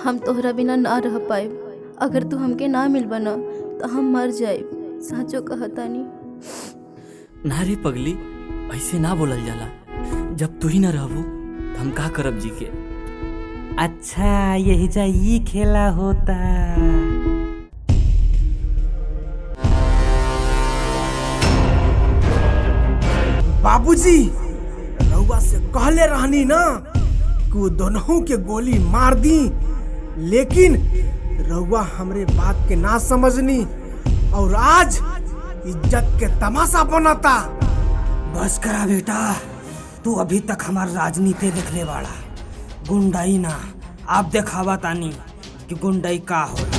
हम तोहरा बिना ना रह पाए अगर तू हमके ना मिलबा न तो हम मर जाए साचो कहतानी ना रे पगली ऐसे ना बोलल जाला जब तू ही ना रहबू तो हम का करब जी के अच्छा यही जा ई खेला होता बाबूजी रउआ से कहले रहनी ना कि वो दोनों के गोली मार दी लेकिन रउआ हमरे बात के ना समझनी और आज इज्जत के तमाशा बनाता बस करा बेटा तू अभी तक हमार राजनीति देखले वाला गुंडाई ना आप देखावा तानी कि गुंडाई का होला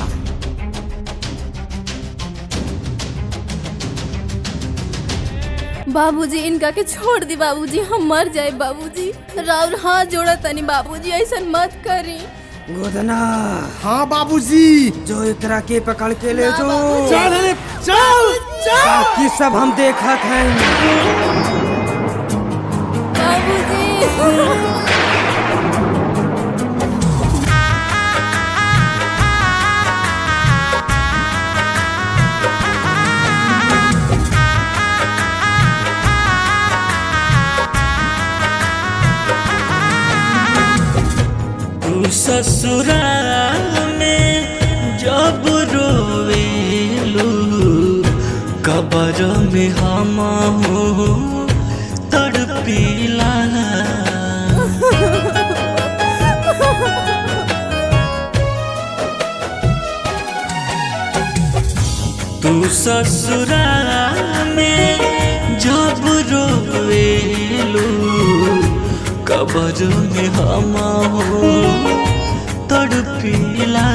बाबूजी इनका के छोड़ दी बाबूजी हम मर जाए बाबूजी राउर हाथ जोड़ा तनी बाबूजी ऐसा मत करी गोदना हाँ बाबूजी जो एकरा के पकड़ के ले ना जो बाबूजी। चल रे, चल चल बाकी सब हम देखत हैं बाबूजी तू ससुराल में जब रोवेलू कबर में हम तड़पीला तू ससुराल में जब रोवेलू कबर में हम तड़पीला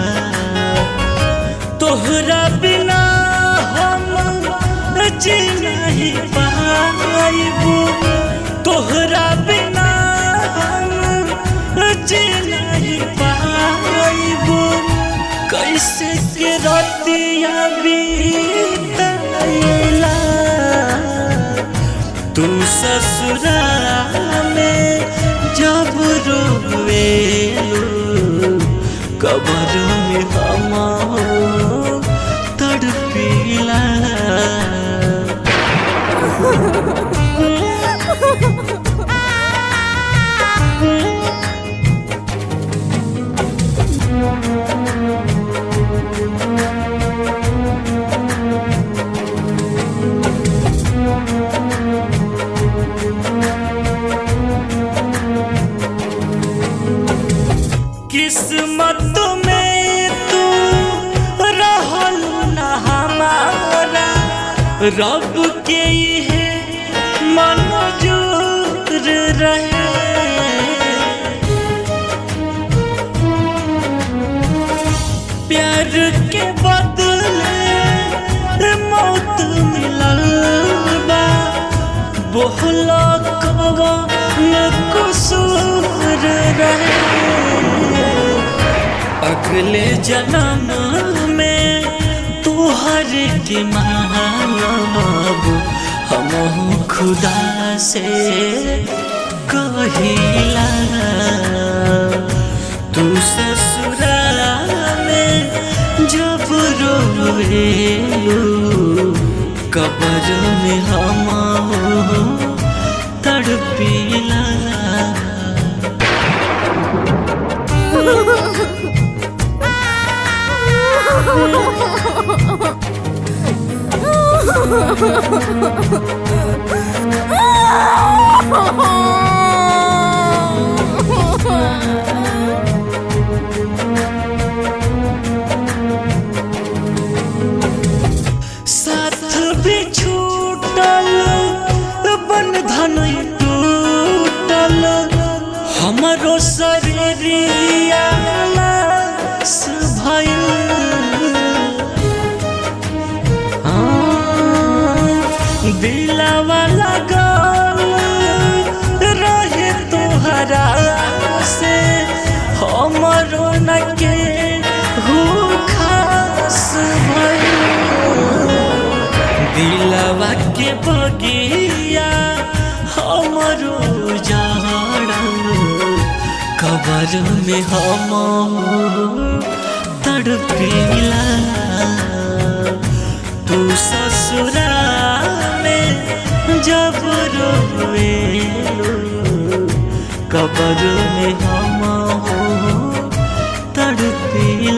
तोहरा बिना हम जी नहीं पाइबू तोहरा बिना हम जी नहीं पाइबू कैसे के रतिया बीतला तू ससुराल में जब रोवेलू कबर में हम तड़पीला किस्मत में तू रहल न हमारा रब के है मंजूर रहे प्यार के बदले मौत मिलल बा बोहला कवन कसूर रहे अगले जन्म में तू हर के मानब हम खुदा से कहिला तू ससुराल में जब रोवेलू कबर में हम तड़पीला साथ भी छूटल बंधन टूटल हमरो शरीरिया लाश भइल दिलावा लगल रहे तोहरा से हमरो न के हो खास भइल दिलवा के बगिया हमरो जाड़ा कबर में हम तड़पीला तू ससुरा में जब रोवेलू कबर में हम तड़पीला